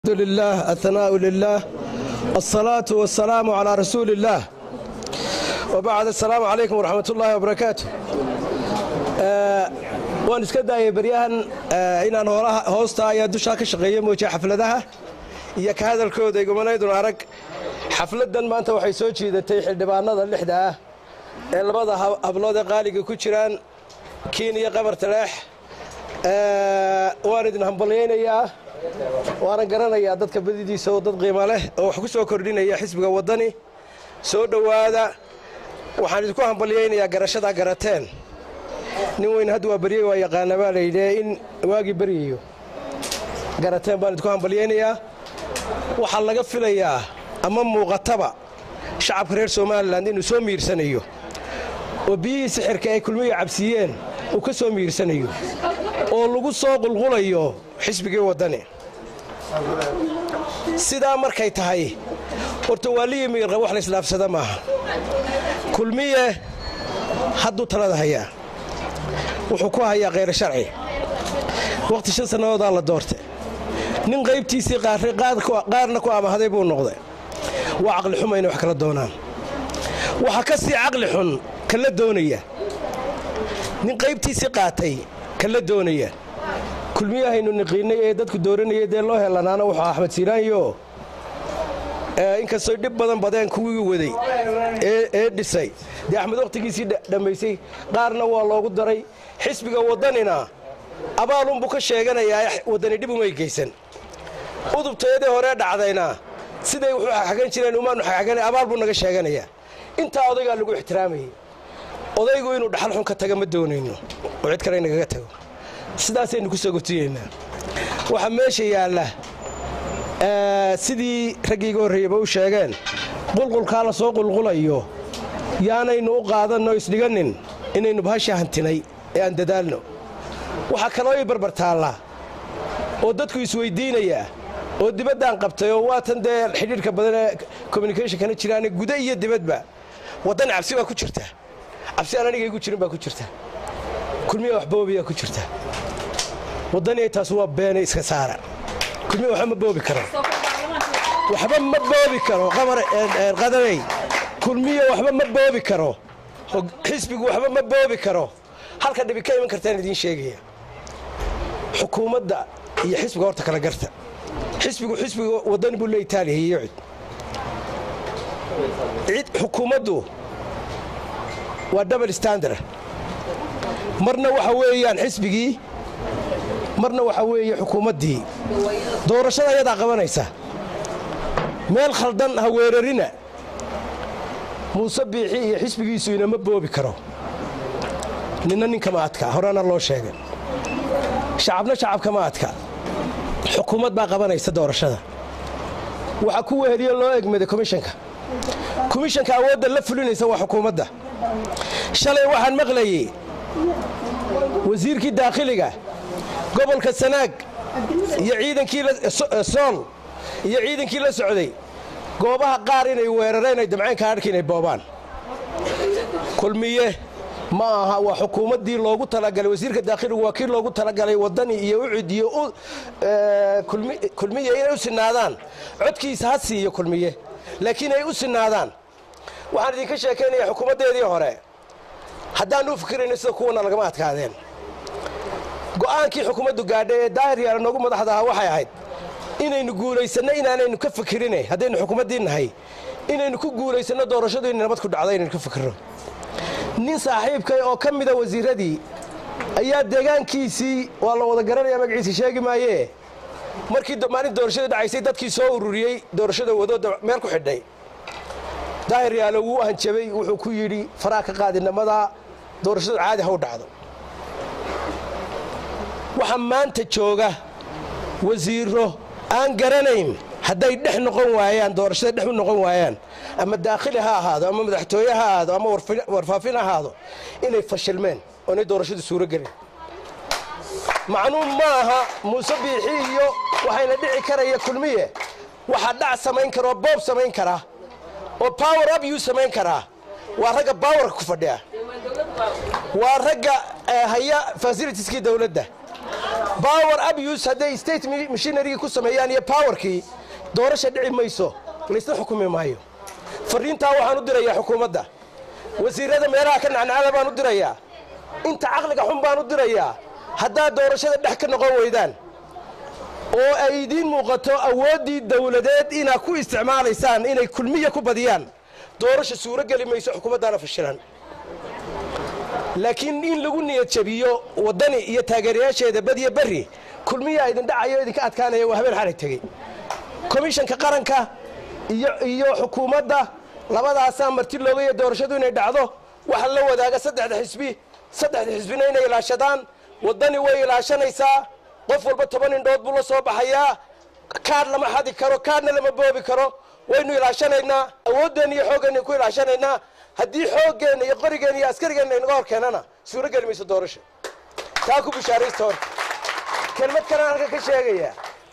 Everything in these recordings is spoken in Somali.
لله الثناء لله الصلاة والسلام على رسول الله وبعد السلام عليكم ورحمة الله وبركاته waan iska daayay baryahan inaan hoosta ayaa dushaa ka shaqeeya moojiya xafladaha iyo ka hadalkooda igumanaydun arag xafladdan maanta waxay soo jiidatay xildhibaanada lixda ah ee labada hablood ee qaaliga ku jiraan kiin iyo qabar taleex waan idin hambalyaynayaa waanan garanayaa dadka badidiisa oo dad qiimo leh oo wax ku soo kordhinaya xisbiga waddani soo dhowaada waxaan idinku hambalyaynayaa garashadaa garateen nin weyn hadda waa baryey waa yaqaana baa layidhi in waagii baryayo garateen baan idinku hambalyaynayaa waxaa laga filayaa ama muuqataba shacabka reer somalilan inuu soo miirsanayo oo biyihii sixirka ay kulmiya cabsiiyeen uu ka soo miirsanayo oo lagu soo qulqulayo xisbigii waddani sidaa markay tahay horta waa liyi miirqa wax la islaafsada maaha kulmiye hadduu talada hayaa wuxuu ku hayaa khayr sharci wakhti shan sannadoodaa la doortay nin qaybtiisii qaarna ku amahday buu noqday waa caqli xuma inay wax kala doonaan waxaa ka sii caqli xun kala doonaya nin qaybtiisii qaatay kala doonaya kulmiyahaynu niqiinnay ee dadku dooranayay dee loo helanaana wuxuu axmed siiraanyo inkastoy dhib badan badeen kuwii waday ee dhisay dee axmed wakhtigiisii dhammaysay qaarna waa loogu daray xisbiga waddanina abaalunbuu ka sheeganayaa waddani dhib umay geysan udubtayadii horee dhacdayna siday wuxuu xagan jireen umaanu xagan abaal buu naga sheeganayaa intaa odaygaa lagu ixtiraamayay odaygu inuu dhaxal xun ka taga ma doonayno oo cid kale nagaga tago sidaasaynu ku soo gotiyeynaa waxaa meesha yaalla sidii raggiiga horreeyaba u sheegeen qulqulkaa la soo qulqulayo yaanaynu u qaadanno isdhiganin inaynu bahasha hantinay ee aan dadaalno waxaa kaloo ii barbar taallaa oo dadku isweyddiinayaa oo dibaddaan qabtay oo waatan dee xidhiidhka badan ee communicationkana jiraane guda iyo dibadba waddan cabsi baa ku jirta cabsi aan aniga igu jirin baa ku jirta kulmiya wax boobiyaa ku jirta waddaniay taas waa beene iska saara kulmiya waxba ma boobi karo waxba ma boobi karo qadanay kulmiya waxba ma boobi karo xisbigu waxba ma boobi karo halka dhibi ka iman kartaan idiin sheegaya xukuumadda iyo xisbiga horta kala garta xisbigu xisbiga waddani buu le itaaliya iyo cid cid xukuumaddu waa double standard marna waxa weeyaan xisbigii marna waxa weeye xukuumaddii doorashada ayadaa qabanaysa meel khaldan ha weerarina muuse biixi iyo xisbigiisu inama boobi karo ninna ninkama adka horena loo sheegay shacabna shacabkama adka xukuumad baa qabanaysa doorashada waxaa ku weheliyo loo egmaday komishanka komishanka awoodda la fulinaysa waa xukuumadda shalay waxaan maqlayey wasiirkii daakhiliga gobolka sanaag iyo ciidankii sool iyo ciidankii la socday goobaha qaar inay weerareen ay damcayn kaadhka inay boobaan kulmiye ma aha waa xukuumaddii loogu talagalay wasiirka daakhiligu waa kii loogu talagalay waddani iyo ucid iyo kulmiye inay u sinaadaan codkiisa ha siiyo kulmiye laakiin ay u sinaadaan waxaan idinka sheekaynaya xukuumaddeedii hore haddaan u fikirayno sida kuwana lagama adkaadeen go'aankii xukuumaddu gaadhay ee daahir yaala noogu madaxda ahaa waxay ahayd inaynu guulaysanno inaanaynu ka fikirine haddaynu xukuumaddii nahay inaynu ku guulaysanno doorashadu inay nabad ku dhacdo inaynu ka fikirno nin saaxiibkay oo ka mida wasiirradii ayaa deegaankiisii waa la wada garanaya magaciisa sheegi maayee markii maalin doorashadii dhacaysay dadkii soo ururiyey doorashada wadooda meel ku xidhay daahir yaalo wuu hanjabay wuxuu ku yidhi faraa ka qaadinamadaa doorashadu caadi ha u dhacdo waxaa maanta jooga wasiiro aan garanayn hadday dhex noqon waayaan doorashada dhex u noqon waayaan ama daakhili ha ahaado ama madaxtooye ha ahaado ama warfaafin ha ahaado inay fashilmeen oo inay doorashadu suuro gelin macnuum ma aha muuse biixi iyo waxayna dhici karaya kulmiye waxaa dhac samayn kara oo boob samayn kara oo power up yuu samayn karaa waa ragga bawarka ku fadhiya waa ragga haya fasilitiskii dawladda power abuse hadday state machinerygii ku sameeyaan iyo powerkii doorasha dhici mayso laysla xukumi maayo fariintaa waxaan u dirayaa xukuumadda wasiirada meelaha ka nacnacada baan u dirayaa inta caqliga xun baan u dirayaa haddaad doorashada dhex ka noqon weydaan oo ay idiin muuqato awooddii dawladeed inaad ku isticmaalaysaan inay kulmiya ku badiyaan doorasha suuro geli mayso xukuumaddaana fashilan laakiin in lagu niyad jabiyo waddani iyo taageerayaasheeda badiyo berri kulmiyaa idin dhacayo idinka adkaanaya waa habeen xalay tegey komishanka qaranka iyo xukuumadda labadaasaa marti loogaya doorashadu inay dhacdo waxa la wadaaga saddexda xisbi saddexda xisbina inay ilaashadaan waddani way ilaashanaysaa qof walba toban indhood buu la soo baxayaa kaadh lama xadi karo kaadhna lama boobi karo waynu ilaashanaynaa awooddeenna iyo xooggeenna ku ilaashanaynaa haddii xooggeenna iyo qorigeenna iyo askarigeenna inaga hor keenana suuro geli mayso doorasha taa ku bishaaraysta horta kelmad kalaan halka ka sheegaya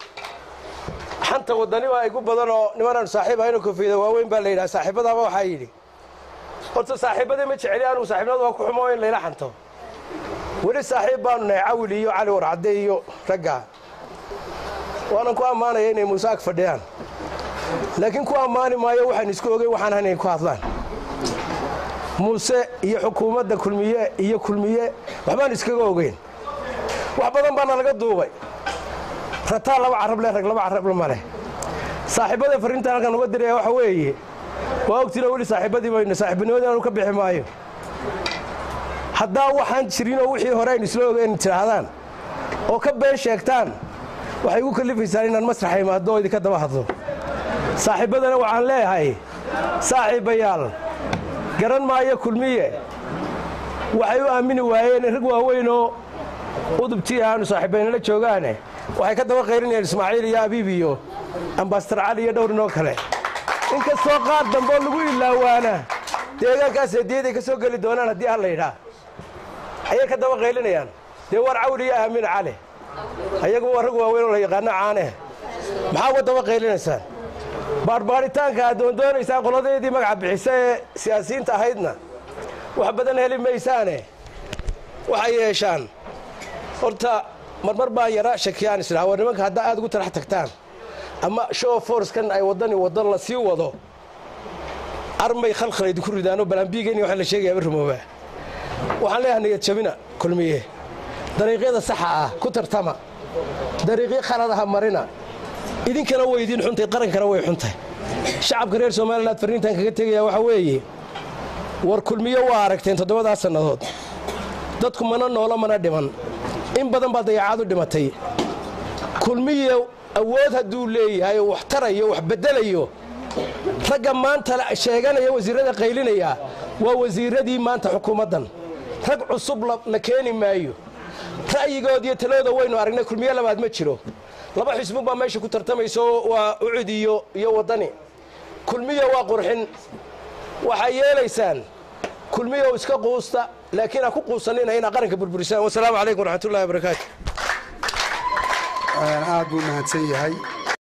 xanta waddani waa igu badan oo nimanaan saaxiib ahayno koofiyada waaweyn baa la yidhaha saaxiibadaaba waxaa yidhi horta saaxiibadii ma jeceli anugu saaxiibnimada waa ku xumo in layla xanto weli saaxiib baanu nahay cawil iyo cali warcadde iyo raggaa waanan ku ammaanaya inay muuse ag fadhiyaan laakiin ku ammaani maayo waxaan isku ogey waxaan hayn ku hadlaan muuse iyo xukuumadda kulmiye iyo kulmiye waxbaan iskaga ogeyn wax badan baana laga duubay rataa laba carab leh rag laba carab ma leh saaxiibada farriintaan halkan uga diraya waxa weeye waa ogtiin oo weli saaxiibadii baynu saaxiibinimadii aanu ka bixi maayo haddaa waxaan jirinoo wixii hore aynu isla ogeyn tidhaahdaan oo ka been sheegtaan waxay igu kallifaysaan inaan masraxa imaado oo idinka daba hadlo saaxiibbadana waxaan leeyahay saaxiibbayaal garan maayo kulmiye waxay u aamini waayeen rag waaweynoo udubtii aanu saaxiibbaynala joogaane waxay ka daba qaylinayaan ismaaciil iyo abiib iyo ambasadar cali iyo dhowrinoo kale inkastoo qaar dambeoo lagu ilaawaana deegaankaas hediyaday ka soo geli doonaan haddii ha laydhaa ayay ka daba qaylinayaan dee war cawli iyo aamin cali ayagu waa rag waaweyn oo la yaqaano caaneh maxaa uga daba qaylinaysaan baarbaaritaanka aad doondoonaysaan qoladeedii magaca bixisa ee siyaasiyiinta ahaydna wax badan heli maysaane waxay yeeshaan horta marmar baan yara shakiyaan isdhaha war nimanka haddaa aad ugu tarax tagtaan ama show forcekan ay waddani waddan la sii wado armay khalkhal idinku ridaanoo balambiigeen waxa la sheegayaaba rumoobaa waxaan leeyahay niyad jabina kulmiye dariiqyada saxa ah ku tartama dariiqyo khaladaha marina idinkana way idiin xuntay qarankana way xuntay shacabka reer somalilan farriintan kaga tegaya waxaa weeye war kulmiyo waa aragteen toddobadaa sannadood dadku mana noolo mana dhiman in badan baa dayacaadu dhimatay kulmiyo awood hadduu leeyahay oo wax tarayo wax beddelayo ragga maanta sheeganaya wasiirrada qaylinaya waa wasiirradii maanta xukuumaddan rag cusub la keeni maayo ra'yigood iyo talooda waynu aragnay kulmiyo labaad ma jiro laba xisbun baa meesha ku tartamayso waa ucud iyo iyo waddani kulmiyo waa qurxin waxay yeelaysaan kulmiyo iska quusta laakiin ha ku quusanina inaa qaranka burburisaan wasalaamu calaykum waraxmatullahi wabarakaatu aad buu mahadsan yahay